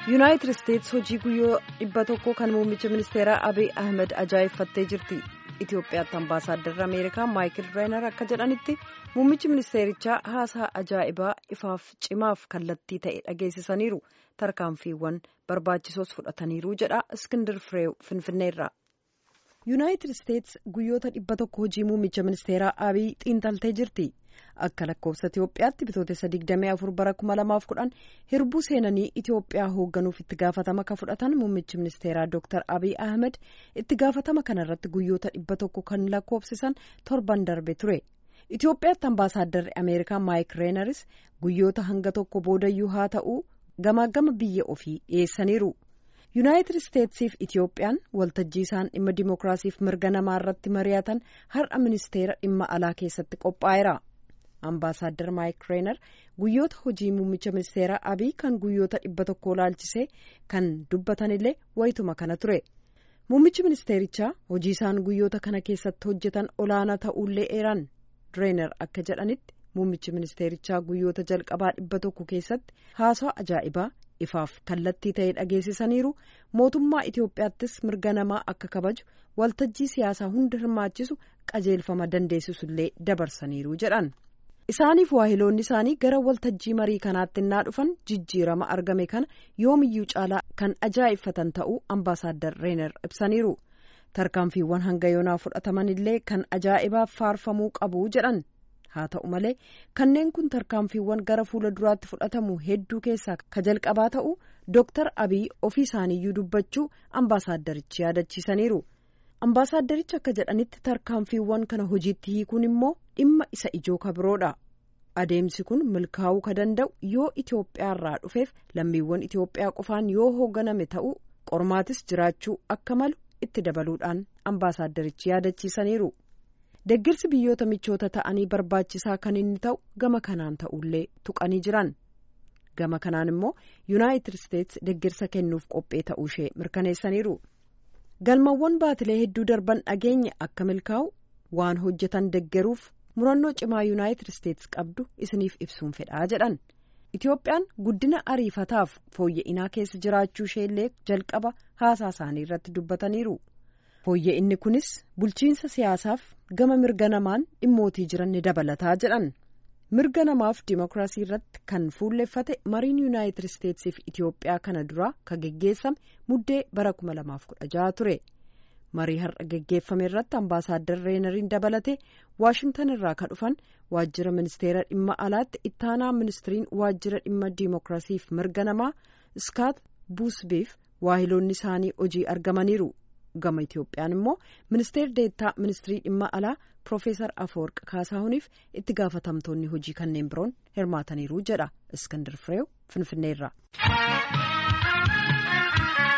yuunaayitid isteets hojii guyyoo dhibba tokko kan muummicha ministeeraa abiy ahmed ajaa'effattee jirti itiyoophiyaatti ambaasaadarri ameerikaa maayikil reenar akka jedhanitti muummichi ministeerichaa haasaa ajaa'ibaa ifaaf cimaaf kallattii ta'e dhageessisaniiru tarkaanfiiwwan barbaachisoos fudhataniiru jedha iskindir fireew finfinneerra. yuunaayitid isteets guyyoota dhibba tokko hojii muummicha ministeeraa abiy xiinxaltee jirti. akka lakkoofsa itiyoophiyaatti bitootessa 24 bara 2010 hirbuu seenanii itiyoophiyaa hoogganuuf itti gaafatama ka fudhatan muummichi ministeeraa dr abiy ahmed itti gaafatama kanarratti guyyoota dhibba tokko kan lakkoofsisan torban darbe ture itiyoophiyaatti ambaasaadarri ameerikaa maayik reenaris guyyoota hanga tokko boodayyuu haa ta'u gamaagama biyya ofii dhiyeessaniiru yuunaayitid isteetsiif itiyoophiyaan waltajjii isaan dhimma dimookiraasiif mirga namaa irratti mari'atan har'a ministeera dhimma alaa keessatti qophaa'eera. ambaasaaddar maayik reenar guyyoota hojii muummicha ministeeraa abiy kan guyyoota dhibba tokko laalchisee kan dubbatanillee wayituma kana ture muummichi ministeerichaa hojii isaan guyyoota kana keessatti hojjetan olaanaa ta'ullee eeran reenar akka jedhanitti muummichi ministeerichaa guyyoota jalqabaa dhibba tokko keessatti haasaa ajaa'ibaa ifaaf kallattii ta'e dhageessisaniiru mootummaa itiyoophiyaattis mirga namaa akka kabaju waltajjii siyaasaa hunda hirmaachisu qajeelfama dandeessisullee dabarsaniiru jedhan. isaaniif waahiloonni isaanii gara waltajjii marii kanaatti innaa dhufan jijjiirama argame kana yoomiyyuu caalaa kan ajaa'ibfatan ta'uu ambaasaaddar reenar ibsaniiru tarkaanfiiwwan hanga yoonaa fudhataman illee kan ajaa'ibaaf faarfamuu qabu jedhan haa ta'u malee kanneen kun tarkaanfiiwwan gara fuula duraatti fudhatamu hedduu keessaa ka jalqabaa ta'u dooktar abiy ofii isaaniiyyuu dubbachuu ambaasaaddarichi yaadachiisaniiru. ambaasaaddarichi akka jedhanitti tarkaanfiiwwan kana hojiitti hiikuun immoo dhimma isa ijoo kabiroodha adeemsi kun milkaa'uu ka danda'u yoo itiyoophiyaarraa dhufeef lammiiwwan itiyoophiyaa qofaan yoo hoogganame ta'uu qormaatis jiraachuu akka malu itti dabaluudhaan ambaasaaddarichi yaadachiisaniiru deggirsi biyyoota michoota ta'anii barbaachisaa kan inni ta'u gama kanaan ta'ullee tuqanii jiran gama kanaan immoo yuunaayitid isteets deggirsa kennuuf qophee ta'uu ishee mirkaneessaniiru. galmawwan baatilee hedduu darban dhageenye akka milkaa'u waan hojjetan deggeruuf murannoo cimaa yuunaayitid isteets qabdu isiniif ibsuun fedhaa jedhan itiyoophiyaan guddina ariifataaf fooyya'inaa keessa jiraachuu isheellee jalqaba haasaa isaanii irratti dubbataniiru fooyya'inni kunis bulchiinsa siyaasaaf gama mirga namaan dhimmootii jiran ni dabalataa jedhan mirga namaaf dimookiraasii irratti kan fuulleffate mariin yuunaayitid isteetsiif itiyoophiyaa kana duraa ka geggeessame muddee bara 2016 ture marii har'a geggeeffame irratti ambaasaaddar reenariin dabalate waashingtan irraa ka dhufan waajjira ministeera dhimma alaatti ittaanaa ministiriin waajjira dhimma dimookiraasiif mirga namaa iskaat buusbiif waahiloonni isaanii hojii argamaniiru gama itiyoophiyaan immoo ministeer deettaa ministirii dhimma alaa Profeesar Afoorq Kaasaahuniif itti gaafatamtoonni hojii kanneen biroon hirmaataniiru jedha Iskandar Fireew Finfinneerra.